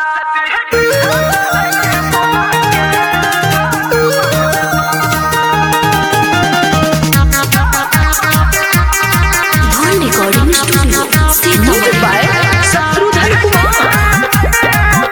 धन recording studio Sitapur by Shatrudhar Kumar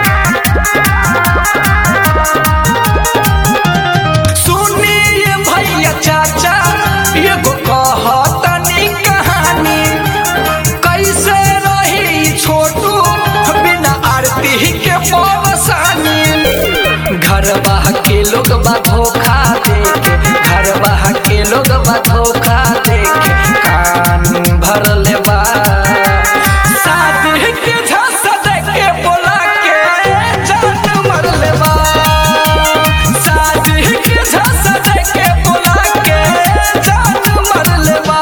सुनिए भैया चाचा एगो कहतनी कहानी कैसे रही छोटू बिना आरती के पवसानी घरवा के लोग बा धोखा देके घरवा के लोग बा धोखा देके कान भर लेबा शादी के झांसा देके बोला के जान मर लेबा शादी के झांसा देके बोला के जान मर लेबा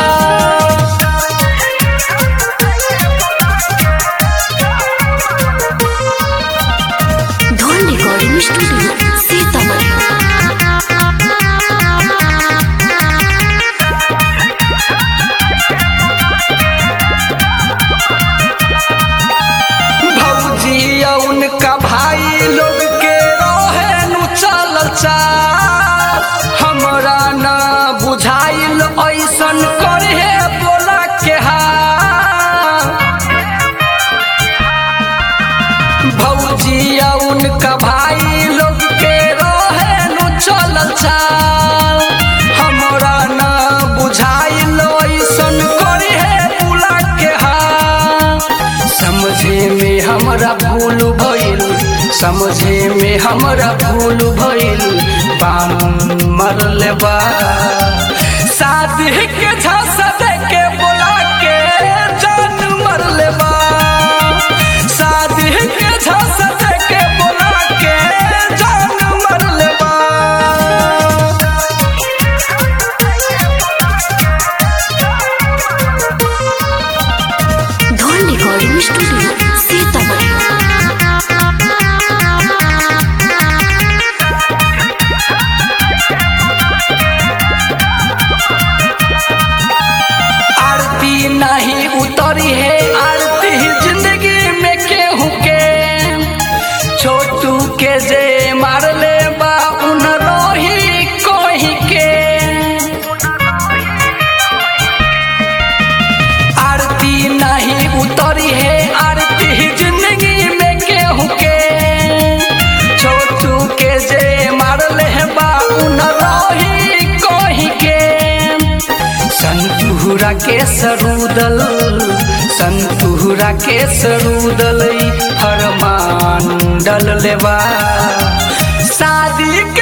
धन रिकॉर्डिंग स्टूडियो सीतापुर भौजी या उनका भाई लोग के रहे नु चलल चाल हमरा न बुझाइल ऐसन करे बोला के हाल भौजी या उनका भाई लोग के रहे नु चलल चाल हमरा न बुझाइल ऐसन करे बोला के हाल समझे में हमरा भूल भइल समझे में हमरा भूल भइल बाम मर लेबा शादी के झांसा दे के बोला के जान मर लेबा शादी के झांसा दे के बोला के जान मर लेबा धन रिकॉर्डिंग स्टूडियो सीतापुर आरती नहीं उतरी है आरती जिंदगी में केहू के छोटू के जे मार ले बा उन रोही कोही के आरती नहीं उतरी है आरती जिंदगी में केहू के छोटू के जे मार ले बा उन रोही कोही के संतुहरा के सरूदल संतुहरा के सरूदल हरमान डल लेबा शादी